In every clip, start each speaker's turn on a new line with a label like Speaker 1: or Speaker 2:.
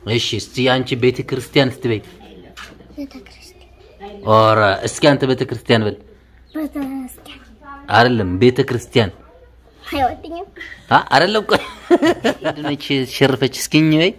Speaker 1: እሺ እስቲ አንቺ ቤተ ክርስቲያን ስትበይ
Speaker 2: ቤተ ክርስቲያን
Speaker 1: ኦረ እስኪ አንተ ቤተ ክርስቲያን በል
Speaker 2: ቤተ ክርስቲያን
Speaker 1: አይደለም ቤተ ክርስቲያን
Speaker 2: አይወድኝም
Speaker 1: አ አይደለም ቆይ ድነች ሸርፈች እስኪኝ በይ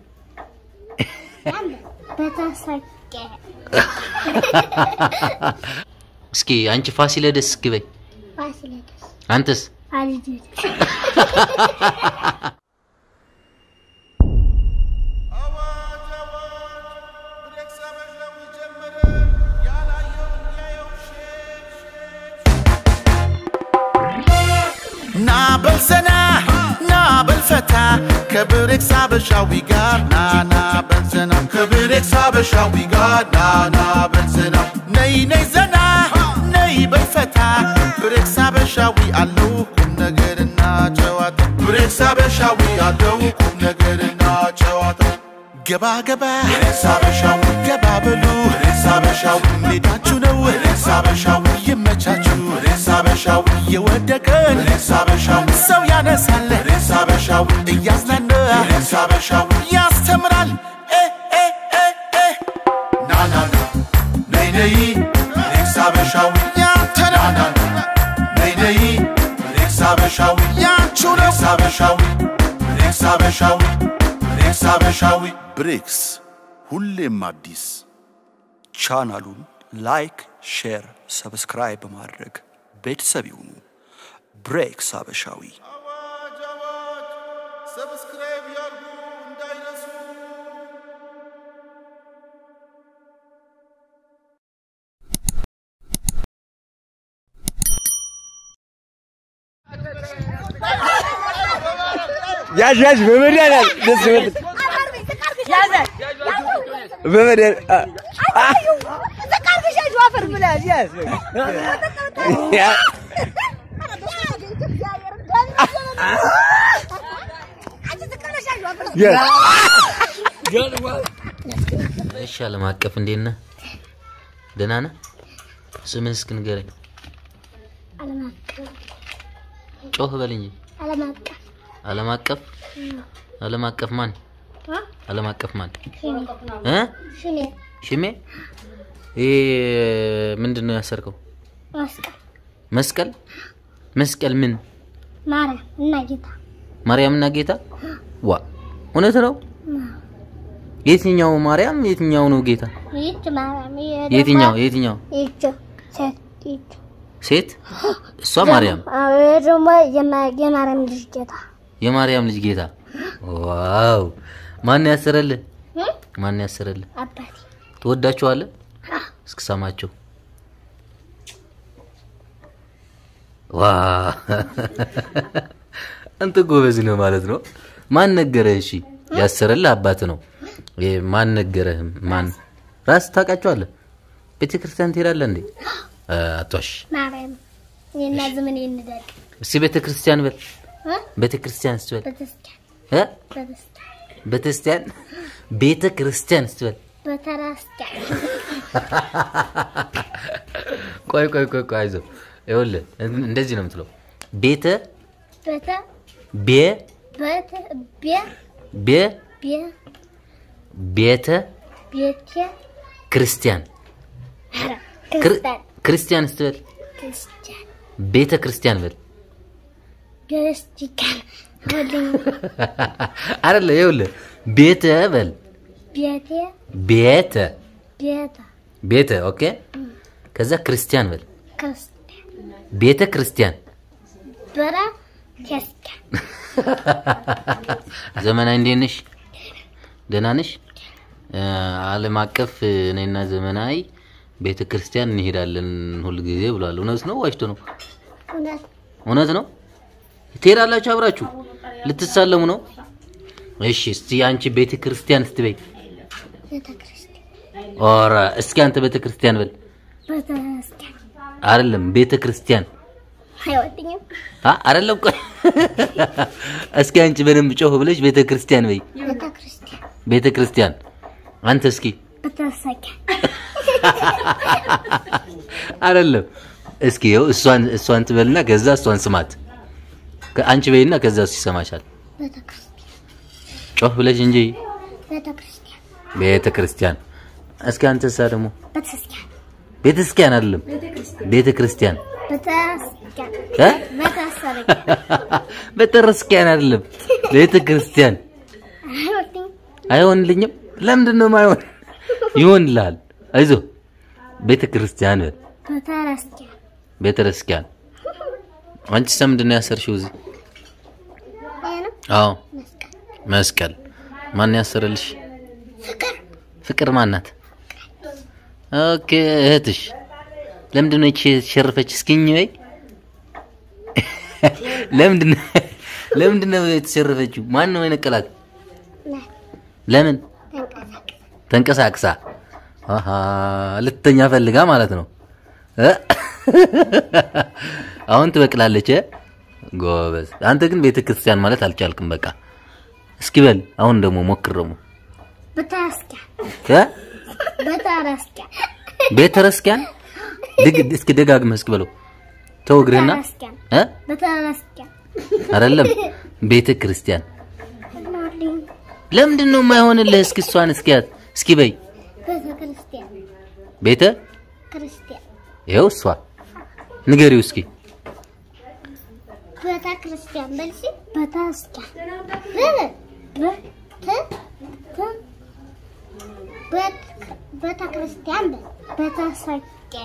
Speaker 2: በተሰቀ
Speaker 1: እስኪ አንቺ ፋሲለደስ እስኪ በይ
Speaker 2: ፋሲለደስ
Speaker 1: አንተስ
Speaker 2: አልጅት
Speaker 3: ና በልዘና ና በልፈታ ከብሬክስ አበሻዊ ጋር ና ና በልዘና ከብሬክስ አበሻዊ ጋር ና ና በልዘና ነይ ነይ ዘና ነይ በልፈታ ብሬክስ አበሻዊ አለው ቁም ነገርና ጨዋታ ብሬክስ አበሻዊ አለው ቁም ነገርና ጨዋታ ገባ ገባ ብሬክስ አበሻዊ ገባ በሉ ብሬክስ አበሻዊ ሜዳችሁ ነው ብሬክስ አበሻዊ ይመቻችሁ ብሬክስ አበሻዊ የወደቀን ብሬክስ አበሻዊ ሰው ያነሳል ብሬክስ አበሻዊ እያዝናና ብሬክስ አበሻዊ ያስተምራል እ እ እ እ ና ና ና ነይ ነይ ብሬክስ አበሻዊ ያንተ ነው ና ና ና ነይ ነይ ብሬክስ አበሻዊ ያንቹ ነው ብሬክስ አበሻዊ ብሬክስ አበሻዊ ብሬክስ አበሻዊ ብሬክስ ሁሌም አዲስ
Speaker 4: ቻናሉን ላይክ፣ ሼር፣ ሰብስክራይብ በማድረግ ቤተሰብ ይሁኑ። ብሬክስ አበሻዊ
Speaker 3: አዋጅ አዋጅ ሰብስክራይብ ያርጉ እንዳይረሱ
Speaker 5: ያዥ ያዥ በመድኃኒዓለም ደስ ይበል በመድኃኒዓለም ያ ያ
Speaker 1: እሺ ዓለም አቀፍ እንዴት ነህ ደህና ነህ ስምህን እስኪ ንገረኝ
Speaker 2: ዓለም አቀፍ
Speaker 1: ጮህ በል እንጂ
Speaker 2: ዓለም አቀፍ
Speaker 1: ዓለም አቀፍ ዓለም አቀፍ ማን ዓለም አቀፍ ማን እ
Speaker 2: ሽኔ
Speaker 1: ሽሜ ይሄ ምንድን ነው ያሰርከው
Speaker 2: መስቀል
Speaker 1: መስቀል መስቀል ምን
Speaker 2: ማርያም እና ጌታ
Speaker 1: ማርያምና ጌታ ዋ እውነት ነው የትኛው ማርያም የትኛው ነው ጌታ
Speaker 2: ይህች ማርያም ይሄ ደግሞ
Speaker 1: የትኛው የትኛው
Speaker 2: ይህች ሴት ይህች
Speaker 1: ሴት እሷ ማርያም
Speaker 2: አዎ፣ ይሄ ደግሞ የማ- የማርያም ልጅ ጌታ
Speaker 1: የማርያም ልጅ ጌታ ዋው ማን ያሰረልህ
Speaker 2: እ?
Speaker 1: ማን ያሰረልህ
Speaker 2: አባቴ
Speaker 1: ትወዳቸዋለህ እስክሰማቸው ዋ አንተ ጎበዝ ነው ማለት ነው ማን ነገረህ እሺ ያሰረልህ አባት ነው ይሄ ማን ነገረህ ማን ራስ ታውቃቸዋለህ ቤተ ክርስቲያን ትሄዳለህ እንዴ አ፣ አትዋሽ
Speaker 2: ማርያም እኔና ዘመን እንዳቅ
Speaker 1: እስቲ ቤተ ክርስቲያን በል ቤተ ክርስቲያን ስትበል
Speaker 2: ቤተክርስቲያን
Speaker 1: እ?
Speaker 2: ቤተክርስቲያን
Speaker 1: ቤተክርስቲያን ቤተ ክርስቲያን ስትበል
Speaker 2: ቤተክርስቲያን
Speaker 1: ቆይ ቆይ ቆይ ቆይ አይዞህ ይኸውልህ እንደዚህ ነው የምትለው ቤተ
Speaker 2: ቤተ
Speaker 1: ቤ
Speaker 2: ቤተ ቤ
Speaker 1: ቤ
Speaker 2: ቤ
Speaker 1: ቤተ
Speaker 2: ቤተ
Speaker 1: ክርስቲያን
Speaker 2: ኧረ
Speaker 1: ክር-
Speaker 2: ክርስቲያን
Speaker 1: ክርስቲያን ስትበል
Speaker 2: ክርስቲያን
Speaker 1: ቤተ ክርስቲያን በል
Speaker 2: ክርስቲያን ወልኝ
Speaker 1: አይደለ ይኸውልህ ቤተ በል
Speaker 2: ቤቴ
Speaker 1: ቤተ
Speaker 2: ቤተ
Speaker 1: ቤተ ኦኬ ከዛ ክርስቲያን በል
Speaker 2: ክርስቲያን
Speaker 1: ቤተ ክርስቲያን
Speaker 2: በረ ክርስቲያን
Speaker 1: ዘመናዊ እንዴት ነሽ ደህና ነሽ እ፣ ዓለም አቀፍ እኔና ዘመናዊ ቤተ ክርስቲያን እንሄዳለን ሁል ጊዜ ብሏል እውነት ነው ዋሽቶ ነው
Speaker 2: እውነት
Speaker 1: እውነት ነው ትሄዳላችሁ አብራችሁ ልትሳለሙ ነው እሺ እስቲ አንቺ ቤተ ክርስቲያን ስትበይ
Speaker 2: ቤተ ክርስቲያን
Speaker 1: ኦረ እስኪ አንተ ቤተ ክርስቲያን በል
Speaker 2: ቤተ ክርስቲያን
Speaker 1: አይደለም ቤተ ክርስቲያን
Speaker 2: አይወድኝም
Speaker 1: አ አይደለም ቆይ እስኪ አንቺ በደንብ ጮህ ብለሽ ቤተ ክርስቲያን በይ
Speaker 2: ቤተ ክርስቲያን
Speaker 1: ቤተ ክርስቲያን አንተ እስኪ
Speaker 2: ቤተሰኪያን
Speaker 1: አይደለም እስኪ ይኸው እሷን እሷን ትበልና ከዛ እሷን ስማት ከ- አንቺ በይና ከዛ እሱ ይሰማሻል
Speaker 2: ቤተ ክርስቲያን
Speaker 1: ጮህ ብለሽ እንጂ
Speaker 2: ቤተ ክርስቲያን
Speaker 1: ቤተ ክርስቲያን። እስኪ አንተሳ ደግሞ
Speaker 2: ቤተክርስቲያን
Speaker 1: ቤተ ክርስቲያን አይደለም ቤተ ክርስቲያን
Speaker 2: ቤተክርስቲያን
Speaker 1: እ?
Speaker 2: ቤተክርስቲያን
Speaker 1: ቤተ ክርስቲያን አይደለም ቤተ ክርስቲያን።
Speaker 2: አይወድኝም
Speaker 1: አይሆንልኝም። ለምንድን ነው የማይሆን? ይሆንልሃል። አይዞህ ቤተ ክርስቲያን በል።
Speaker 2: ቤተክርስቲያን
Speaker 1: ቤተ ክርስቲያን። አንቺ ምንድን ነው ያሰርሽው እዚህ?
Speaker 2: ይሄ ነው
Speaker 1: አዎ
Speaker 2: መስቀል
Speaker 1: መስቀል። ማን ያሰረልሽ? ፍቅር ማናት? ኦኬ እህትሽ። ለምንድን ነው ይቺ የተሸረፈች? እስኪኝ በይ። ለምንድን ነው ለምንድን ነው የተሸረፈችው? ማን ነው የነቀላት?
Speaker 2: ናት
Speaker 1: ለምን
Speaker 2: ተንቀሳቀስ
Speaker 1: ተንቀሳቅሳ? አሃ ልትተኛ ፈልጋ ማለት ነው እ? አሁን ትበቅላለች። እ? ጎበዝ። አንተ ግን ቤተ ክርስቲያን ማለት አልቻልክም። በቃ እስኪ በል አሁን ደግሞ ሞክር ደግሞ
Speaker 2: ቤተክርስቲያን
Speaker 1: እ?
Speaker 2: ቤተክርስቲያን
Speaker 1: ቤተ ክርስቲያን ድግ- እስኪ ደጋግመህ እስኪ በለው ተው እግርህና
Speaker 2: ቤተክርስቲያን
Speaker 1: እ?
Speaker 2: ቤተክርስቲያን
Speaker 1: አይደለም ቤተ ክርስቲያን
Speaker 2: አይወድኝም
Speaker 1: ለምንድን ነው የማይሆንልህ? እስኪ እሷን እስኪያት እስኪ በይ
Speaker 2: ቤተክርስቲያን
Speaker 1: ቤተ
Speaker 2: ክርስቲያን
Speaker 1: ይኸው እሷ ንገሪው እስኪ
Speaker 2: ቤተክርስቲያን በል እስኪ ቤተክርስቲያን ብ- ብ- ት- ት- ቤት- ቤተክርስቲያን በል ቤተክርስቲያን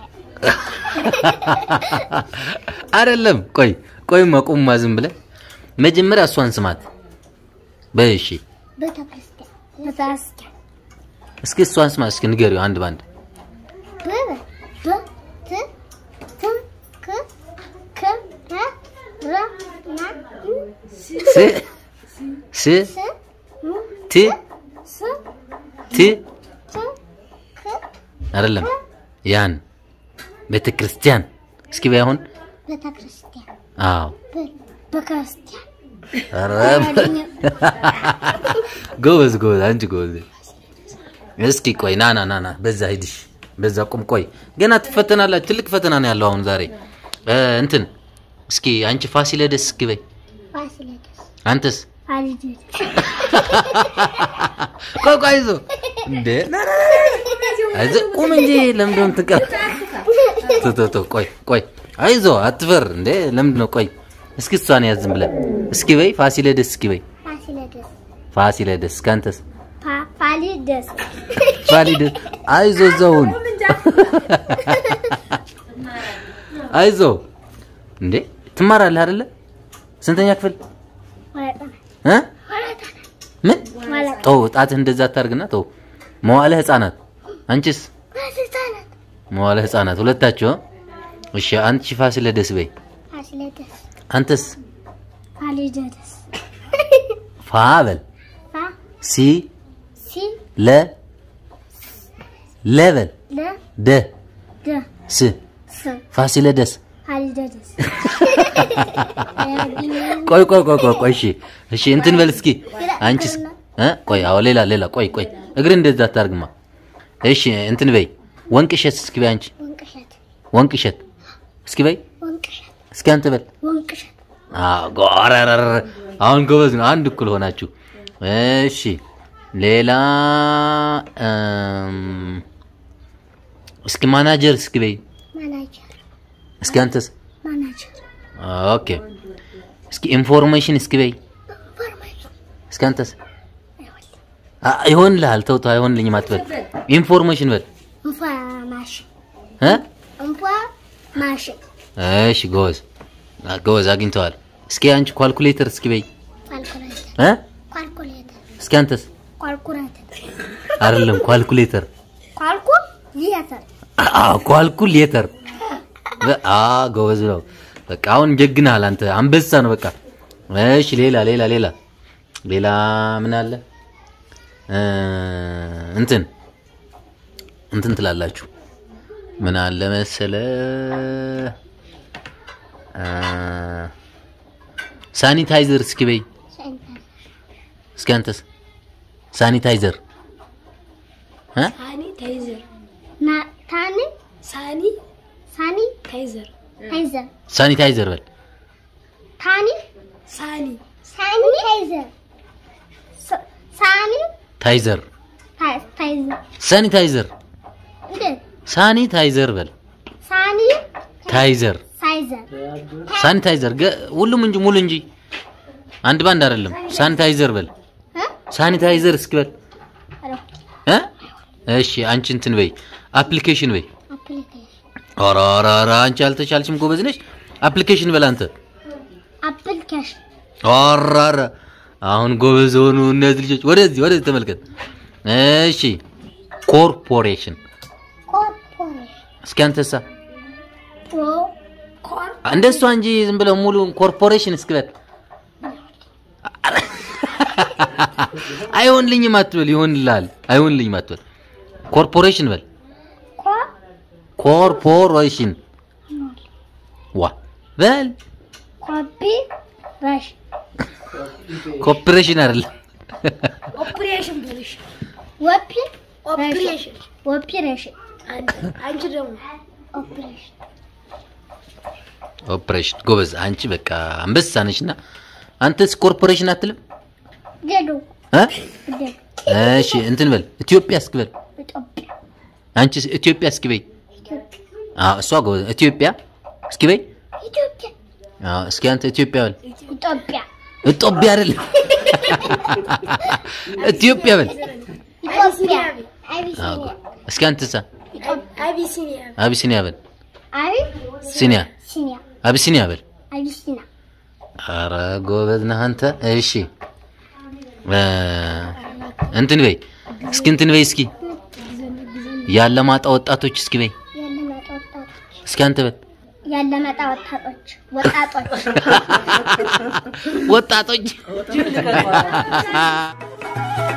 Speaker 1: አይደለም። ቆይ ቆይማ ቁማ ዝም ብለህ መጀመሪያ እሷን ስማት በይ እሺ።
Speaker 2: ቤተክርስቲያን ቤተክርስቲያን
Speaker 1: እስኪ እሷን ስማት እስኪ ንገሪው አንድ ባንድ
Speaker 2: ብ- ብ- ት- ት- ክ- ክ- ረ- ረ- ና-
Speaker 1: ስ ስ
Speaker 2: ስ- ም-
Speaker 1: ት
Speaker 2: ስ-
Speaker 1: ት
Speaker 2: ት- ክ-
Speaker 1: አይደለም ያን ቤተ ክርስቲያን እስኪ በይ አሁን
Speaker 2: ቤተክርስቲያን
Speaker 1: አዎ
Speaker 2: በል በክርስቲያን
Speaker 1: ኧረ ጎበዝ ጎበዝ አንቺ ጎበዝ እስኪ ቆይ ና ና ና ና በዛ ሂድሽ በዛ ቁም ቆይ ገና ትፈተናላችሁ ትልቅ ፈተና ነው ያለው አሁን ዛሬ እ፣ እንትን እስኪ አንቺ ፋሲለደስ እስኪ በይ
Speaker 2: ፋሲለደስ
Speaker 1: አንተስ
Speaker 2: አልደረስ
Speaker 1: ቆይ ቆይ አይዞህ እንዴ ና ና ና ና። አይዞህ ቁም እንጂ ለምንድን ነው የምትቀር ተው ተው ተው ቆይ ቆይ አይዞህ አትፈር እንዴ ለምንድን ነው ቆይ እስኪ እሷን ያዝ ዝም ብለህ እስኪ በይ ፋሲለደስ እስኪ በይ
Speaker 2: ፋሲለደስ
Speaker 1: ፋሲለደስ ከአንተስ
Speaker 2: ፋ- ፋሊደስ
Speaker 1: ፋሊደስ አይዞህ እዛውን አይዞህ እንዴ ትማራለህ አይደለ ስንተኛ ክፍል
Speaker 2: ወረጠና
Speaker 1: እ ምን
Speaker 2: ወረጠ
Speaker 1: ተው ጣትህ እንደዛ አታርግና ተው መዋለ ህፃናት አንቺስ
Speaker 2: ፋሲለደስ
Speaker 1: መዋለ ህፃናት ሁለታችሁ እሺ አንቺ ፋሲለደስ በይ
Speaker 2: ፋሲለደስ
Speaker 1: አንተስ
Speaker 2: ፋሊደስ
Speaker 1: ፋ በል
Speaker 2: ፋ
Speaker 1: ሲ
Speaker 2: ሲ
Speaker 1: ለ ለ በል
Speaker 2: ለ
Speaker 1: ደ
Speaker 2: ደ
Speaker 1: ስ
Speaker 2: ስ
Speaker 1: ፋሲለደስ
Speaker 2: ፋሊደስ
Speaker 1: ቆይ ቆይ ቆይ ቆይ ቆይ እሺ እሺ እንትን በል እስኪ አንቺስ እ ቆይ አዎ ሌላ ሌላ ቆይ ቆይ እግር እንደዛ አታርግማ እሺ እንትን በይ ወንቅሸት እስኪ በይ አንቺ
Speaker 2: ወንቅሸት
Speaker 1: ወንቅሸት እስኪ በይ
Speaker 2: ወንቅሸት
Speaker 1: እስኪ አንተ በል
Speaker 2: ወንቅሸት
Speaker 1: አዎ ጎረረረ አሁን ጎበዝ ነው አንድ እኩል ሆናችሁ እሺ ሌላ እም፣ እስኪ ማናጀር እስኪ በይ
Speaker 2: ማናጀር
Speaker 1: እስኪ አንተስ
Speaker 2: ማናጀር
Speaker 1: ኦኬ እስኪ ኢንፎርሜሽን እስኪ በይ
Speaker 2: ኢንፎርሜሽን
Speaker 1: እስኪ አንተስ አ- ይሆንልሃል ተው ተው አይሆንልኝም አትበል ኢንፎርሜሽን በል
Speaker 2: ኢንፎርሜሽን
Speaker 1: እ
Speaker 2: ኢንፎርሜሽን
Speaker 1: እሺ ጎበዝ አ፣ ጎበዝ አግኝተዋል እስኪ አንቺ ኳልኩሌተር እስኪ በይ
Speaker 2: ኳልኩሌተር
Speaker 1: እ
Speaker 2: ኳልኩሌተር
Speaker 1: እስኪ አንተስ
Speaker 2: ኳልኩሌተር
Speaker 1: አይደለም ኳልኩሌተር
Speaker 2: ኳልኩሌተር
Speaker 1: አ ኳልኩሌተር በ- አ ጎበዝ ነው በቃ አሁን ጀግናል አንተ አንበሳ ነው በቃ እሺ ሌላ ሌላ ሌላ ሌላ ምን አለ እ፣ እንትን እንትን ትላላችሁ ምን አለ መሰለ እ፣ ሳኒታይዘር እስኪ በይ
Speaker 2: ሳኒታይዘር
Speaker 1: እስኪ አንተስ ሳኒታይዘር እ?
Speaker 6: ሳኒ ታይዘር
Speaker 2: ና ታኒ
Speaker 6: ሳኒ
Speaker 2: ሳኒ
Speaker 6: ታይዘር
Speaker 2: ታይዘር
Speaker 1: ሳኒታይዘር በል
Speaker 2: ታኒ
Speaker 6: ሳኒ
Speaker 2: ሳኒ ታይዘር ሳ- ሳኒ
Speaker 1: ታይዘር
Speaker 2: ታ- ታይዘር
Speaker 1: ሳኒታይዘር
Speaker 2: እንዴት
Speaker 1: ሳኒታይዘር በል
Speaker 2: ሳኒ
Speaker 1: ታይዘር
Speaker 2: ሳይዘር
Speaker 1: ሳኒታይዘር ገ- ሁሉም እንጂ ሙሉ እንጂ አንድ ባንድ አይደለም። ሳኒታይዘር በል
Speaker 2: እ?
Speaker 1: ሳኒታይዘር እስኪ በል
Speaker 2: ኧረ፣
Speaker 1: እ? እሺ አንቺ እንትን በይ አፕሊኬሽን በይ።
Speaker 2: አፕሊኬሽን
Speaker 1: ኧረ ኧረ ኧረ አንቺ አልተቻልሽም፣ ጎበዝ ነሽ። አፕሊኬሽን በል አንተ።
Speaker 2: አፕሊኬሽን
Speaker 1: ኧረ ኧረ አሁን ጎበዝ ሆኑ እነዚህ ልጆች። ወደዚህ ወደዚህ ተመልከት። እሺ ኮርፖሬሽን
Speaker 2: ኮርፖሬሽን
Speaker 1: እስኪ አንተሳ
Speaker 2: ፕሮ ኮር
Speaker 1: እንደሷ እንጂ ዝም ብለው ሙሉ ኮርፖሬሽን እስኪ በል። አይሆንልኝም አትበል፣ ይሆንልሃል። አይሆንልኝም አትበል። ኮርፖሬሽን በል።
Speaker 2: ኮር
Speaker 1: ኮርፖሬሽን ዋ በል።
Speaker 2: ኮፒ ረሽ
Speaker 1: ኮርፖሬሽን አይደለም።
Speaker 6: ኦፕሬሽን ብልሽ
Speaker 2: ወፒ
Speaker 6: ኦፕሬሽን
Speaker 2: ኦፕሬሽን
Speaker 6: አንቺ ደግሞ
Speaker 2: ኦፕሬሽን
Speaker 1: ኦፕሬሽን ጎበዝ። አንቺ በቃ አንበሳ ነሽና አንተስ ኮርፖሬሽን አትልም
Speaker 2: ገዱ
Speaker 1: እ?
Speaker 2: ገዱ
Speaker 1: እሺ እንትን በል ኢትዮጵያ እስኪ በል።
Speaker 2: ኢትዮጵያ
Speaker 1: አንቺ ኢትዮጵያ እስኪ በይ።
Speaker 2: ኢትዮጵያ
Speaker 1: አዎ እሷ ጎበዝ። ኢትዮጵያ እስኪ በይ።
Speaker 2: ኢትዮጵያ
Speaker 1: አዎ እስኪ አንተ ኢትዮጵያ በል።
Speaker 2: ኢትዮጵያ
Speaker 1: ኢትዮጵያ አይደለም ኢትዮጵያ በል።
Speaker 2: ኢትዮጵያ
Speaker 1: አዎ
Speaker 2: አቢሲኒያ
Speaker 1: ጎ- እስኪ አንተሳ
Speaker 6: አቢሲኒያ
Speaker 1: አቢሲኒያ በል።
Speaker 2: አቢ
Speaker 1: ሲኒያ
Speaker 2: ሲኒያ
Speaker 1: አቢሲኒያ በል።
Speaker 2: አቢሲና
Speaker 1: አረ ጎበዝ ነህ አንተ። እሺ እ እንትን በይ እስኪ እንትን በይ እስኪ ያለማጣ ወጣቶች እስኪ በይ
Speaker 2: ያለመጣ ወጣቶች
Speaker 1: እስኪ አንተ በል
Speaker 2: ያለመጣ ወጣቶች ወጣቶች
Speaker 1: ወጣቶች